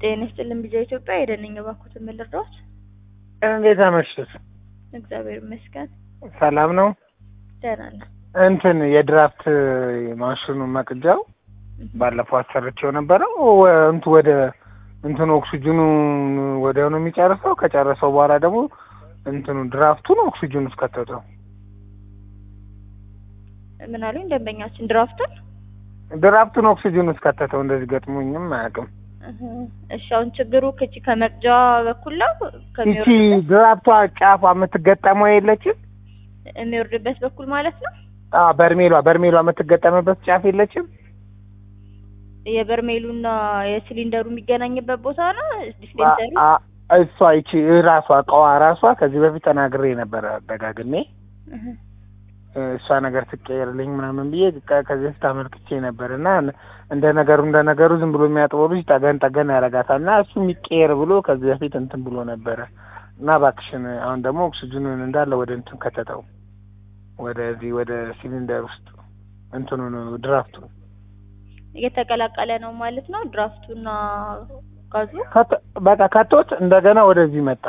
ጤና ይስጥልን ቢዛ ኢትዮጵያ የደነኝ ባኩት ምን ልርዳዎት? እንዴት አመሽት? እግዚአብሔር ይመስገን ሰላም ነው። ደህና ነን። እንትን የድራፍት ማሽኑ መቅጃው ባለፈው አሰርቼው ነበረው ወ- እንቱ ወደ እንትኑ ኦክሲጅኑ ወዲያው ነው የሚጨርሰው። ከጨረሰው በኋላ ደግሞ እንትኑ ድራፍቱን ኦክሲጅኑ ውስጥ ከተተው። ምን አሉኝ ደንበኛችን ድራፍቱን ድራፍቱን ኦክሲጅኑ ውስጥ ከተተው። እንደዚህ ገጥሞኝም አያውቅም። እህ፣ እሺ አሁን ችግሩ ከቺ ከመቅጃ በኩል ነው ይቺ ከሚወርድበት ድራፍቷ ጫፏ የምትገጠመው የለችም? የሚወርድበት በኩል ማለት ነው። አዎ በርሜሏ በርሜሏ የምትገጠምበት ጫፍ የለችም? የበርሜሉና የሲሊንደሩ የሚገናኝበት ቦታ ነው ዲስፔንሰሩ። አ- አ- እሷ ይቺ ራሷ እቃዋ ራሷ ከዚህ በፊት ተናግሬ ነበረ ደጋግሜ እህ፣ እሷ ነገር ትቀየርልኝ ምናምን ብዬ ከ- ከዚህ በፊት አመልክቼ ነበር እና እንደ ነገሩ እንደ ነገሩ ዝም ብሎ የሚያጥበው ልጅ ጠገን ጠገን ያደርጋታል እና እሱ የሚቀየር ብሎ ከዚህ በፊት እንትን ብሎ ነበረ እና እባክሽን አሁን ደግሞ ኦክሲጅኑን እንዳለ ወደ እንትን ከተተው ወደዚህ ወደ ሲሊንደር ውስጥ እንትኑን ድራፍቱ እየተቀላቀለ ነው ማለት ነው ድራፍቱና ጋዙ። ከተ- በቃ ከቶት እንደገና ወደዚህ መጣ።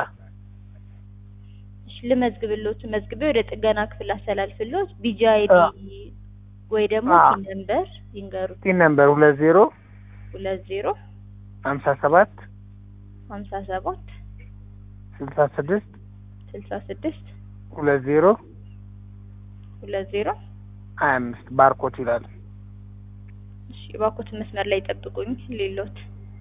እሺ ልመዝግብሎት መዝግቤ ወደ ጥገና ክፍል አስተላልፍሎት ቢጂ አይዲ አ- ወይ ደግሞ አ- ፒን ነምበር ይንገሩት። ቲን ነምበር ሁለት ዜሮ ሁለት ዜሮ ሀምሳ ሰባት ሀምሳ ሰባት ስልሳ ስድስት ስልሳ ስድስት ሁለት ዜሮ ሁለት ዜሮ ሀያ አምስት ባርኮት ይላል። እሺ እባክዎት መስመር ላይ ጠብቁኝ ሌሎት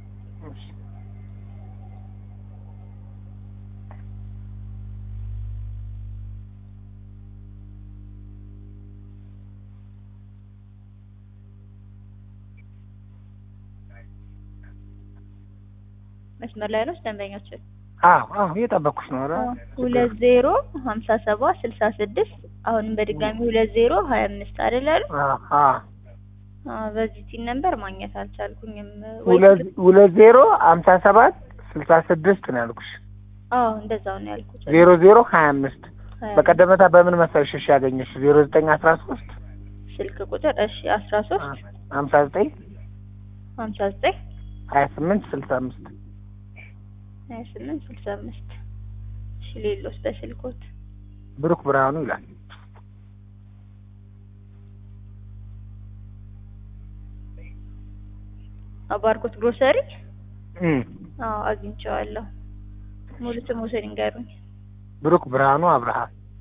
መስመር ላይ ነው ደንበኛችን አዎ አዎ እየጠበኩሽ ነው። ኧረ ሁለት ዜሮ ሀምሳ ሰባት ስልሳ ስድስት አሁንም በድጋሚ ሁለት ዜሮ ሀያ አምስት አይደል አሉ አዎ አዎ አዎ በዚህ ቲን ነምበር ማግኘት አልቻልኩኝም ወይ ሁለት ሁለት ዜሮ ሀምሳ ሰባት ስልሳ ስድስት ነው ያልኩሽ። አዎ እንደዛው ነው ያልኩት ዜሮ ዜሮ ሀያ አምስት ሀያ በቀደመታ በምን መሰለሽ እሺ ያገኘሽ ዜሮ ዘጠኝ አስራ ሶስት ስልክ ቁጥር እሺ አስራ ሶስት ሀምሳ ዘጠኝ ሀምሳ ዘጠኝ ሀያ ስምንት ስልሳ አምስት ሀያ ስምንት ስልሳ አምስት እሺ ሌሎስ በስልኮት ብሩክ ብርሃኑ ይላል። ባርኮት ግሮሰሪ እም አዎ አግኝቼዋለሁ ሙሉ ስሞትን ይንገሩኝ ብሩክ ብርሃኑ አብርሃ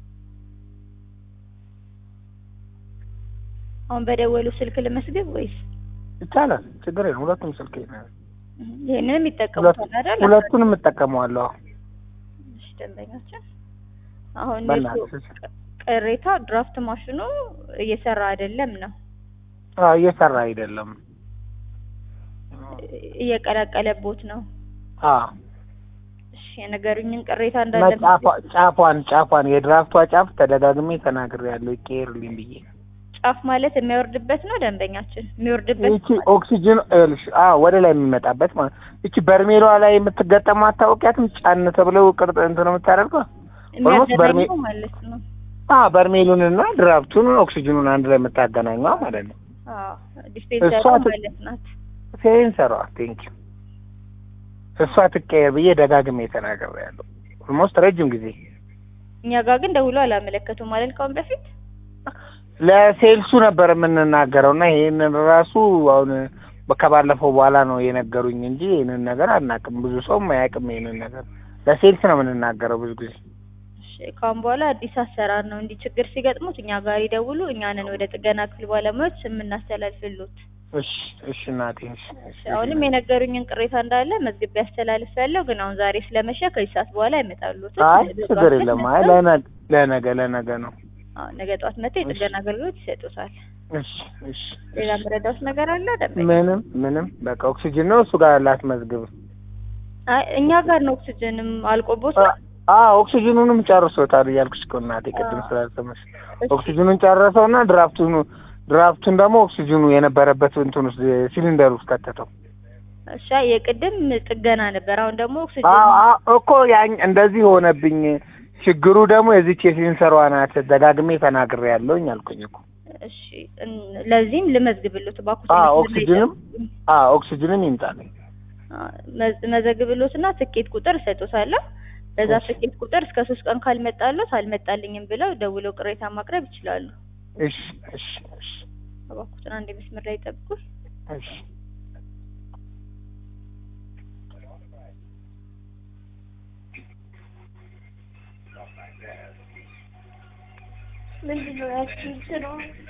አሁን በደወሉ ስልክ ልመስግብ ወይስ ይቻላል፣ ችግር የለም። ሁለቱም ስልክ ነው። ይሄንንም ይጠቀሙታል አይደል ሁለቱንም እጠቀመዋለሁ። እሺ ደንበኛችን አሁን በእናትሽ የእሱ ቅሬታ ድራፍት ማሽኑ እየሰራ አይደለም ነው አዎ እየሰራ አይደለም። እየቀላቀለቦት ነው አዎ እሺ የነገሩኝን ቅሬታ እና እንዳለ ጫፏ- ጫፏን ጫፏን የድራፍቷ ጫፍ ተደጋግሜ ተናግሬያለሁ ይቀየርልኝ ብዬ ጫፍ ማለት የሚያወርድበት ነው ደንበኛችን የሚወርድበት ይቺ ኦክሲጅን ይኸውልሽ፣ አዎ ወደ ላይ የሚመጣበት ማለት ይቺ በርሜሏ ላይ የምትገጠመው አታውቂያትም? ጫን ተብለው ቅርጥ እንትን ነው የምታደርገው። ኦልሞስት በርሜ የሚያገናኘው ማለት ነው አዎ በርሜሉንና ድራፍቱን ኦክሲጅኑን አንድ ላይ የምታገናኘው ማለት ነው። አዎ ዲስፔንሰሩ እሷ ት- ማለት ናት ሴንሰሯ ቴንክ እሷ ትቀየር ብዬ ደጋግሜ ተናግሬያለሁ። ኦልሞስት ረጅም ጊዜ እኛ ጋር ግን ደውሎ አላመለከቱም ማለት ካሁን በፊት ለሴልሱ ነበር የምንናገረው እና ይሄንን ራሱ አሁን ከባለፈው በኋላ ነው የነገሩኝ እንጂ ይህንን ነገር አናውቅም። ብዙ ሰውም አያውቅም ይህንን ነገር። ለሴልስ ነው የምንናገረው ብዙ ጊዜ። እሺ ካሁን በኋላ አዲስ አሰራር ነው እንዲህ ችግር ሲገጥሙት እኛ ጋር ይደውሉ እኛንን ወደ ጥገና ክፍል ባለሙያዎች የምናስተላልፍሉት እሺ እሺ እናቴ እሺ እሺ። አሁንም የነገሩኝን ቅሬታ እንዳለ መዝግቤ ያስተላልፍ ያለው ግን አሁን ዛሬ ስለመሸ ከዚህ ሰዓት በኋላ አይመጣሉት አይ ችግር የለም። አይ ለነገ ለነገ ለነገ ነው። አዎ ነገ ጠዋት መጥተው የጥገና አገልግሎት ይሰጡታል እሺ እሺ። ሌላ መረዳት ነገር አለ ደንበኛ ምንም ምንም በቃ ኦክሲጅን ነው እሱ ጋር ላትመዝግብ። አይ እኛ ጋር ነው ኦክሲጅንም አልቆቦት ነው አዎ ኦክሲጅኑንም ጨርሶታል እያልኩሽ እኮ እናቴ ቅድም አዎ። ስላልሰማሽ እሺ፣ ኦክሲጅኑን ጨረሰውና ድራፍቱን ድራፍቱን ደግሞ ኦክሲጅኑ የነበረበት እንትን ውስጥ ሲሊንደር ውስጥ ከተተው። እሺ የቅድም ጥገና ነበር አሁን ደግሞ ኦክሲጅን አዎ አዎ እኮ ያኝ እንደዚህ ሆነብኝ። ችግሩ ደግሞ የዚች የሴንሰሯ ናት። ደጋግሜ ተናግሬ ያለውኝ አልኩኝ እኮ እሺ እን- ለዚህም ልመዝግብልዎት እባክዎት አዎ መስመር ላይ ኦክሲጅንም ይጠብቁኝ። አዎ ኦክሲጅንም ይምጣልኝ። መዝ- መዘግብሎትና ትኬት ቁጥር እሰጦታለሁ። በዛ እሺ። ትኬት ቁጥር እስከ ሶስት ቀን ካልመጣሎት አልመጣልኝም ብለው ደውለው ቅሬታ ማቅረብ ይችላሉ። እሺ እሺ እሺ እባክዎትን አንድ መስመር ላይ ጠብቁ። እሺ ምንድን ነው ያቺ እንትኗ?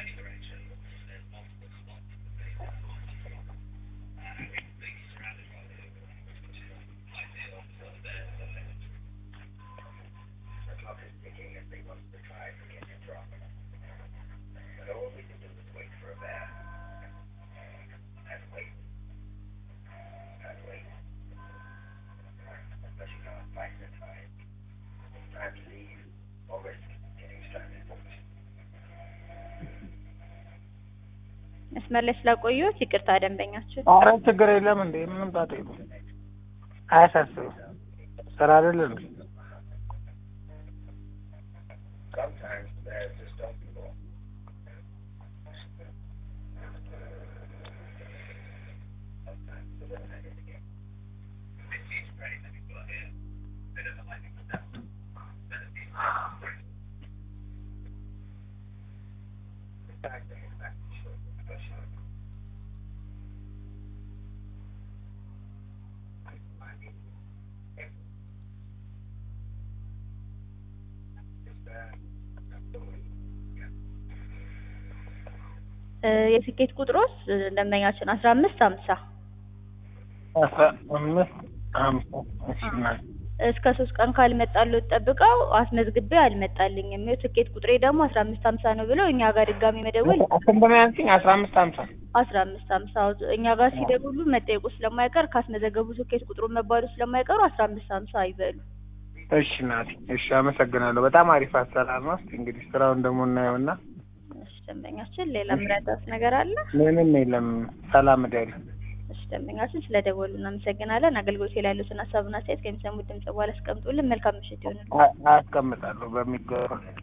መስመር ላይ ስላቆየሁት ይቅርታ ደንበኛችን። ኧረ ችግር የለም እንዴ ምንም ጣጣ የለም። አያሳስብም። ስራ አይደል እንዴ? እ የትኬት ቁጥሮስ እ ደንበኛችን አስራ አምስት ሀምሳ አስራ አምስት ሀምሳ እሺ እናቴ። እስከ ሶስት ቀን ካልመጣሎት ጠብቀው አስመዝግቤ አልመጣልኝም የትኬት ቁጥሬ ደግሞ አስራ አምስት ሀምሳ ነው ብለው እኛ ጋር ድጋሚ መደወል ስንት ነው ያልሽኝ? አስራ አምስት ሀምሳ አስራ አምስት ሀምሳ እኛ ጋር ሲደውሉ መጠየቁ ስለማይቀር ካስመዘገቡ ትኬት ቁጥሩ መባሉ ስለማይቀሩ አስራ አምስት ሀምሳ ይበሉ። እሺ እናቴ እሺ አመሰግናለሁ። በጣም አሪፍ አሰራር ነው። እስኪ እንግዲህ ስራውን ደግሞ እናየውና እሺ ደንበኛችን ሌላ ምረዳት ነገር አለ? ምንም የለም። ሰላም እደሪ። እሺ ደንበኛችን ስለደወሉ እናመሰግናለን። አገልግሎት ላይ ያሉትን ሀሳብና አስተያየት ከሚሰሙት ድምጽ በኋላ አስቀምጡልን። መልካም ምሽት ይሁንልን። አ- አስቀምጣለሁ በሚገባ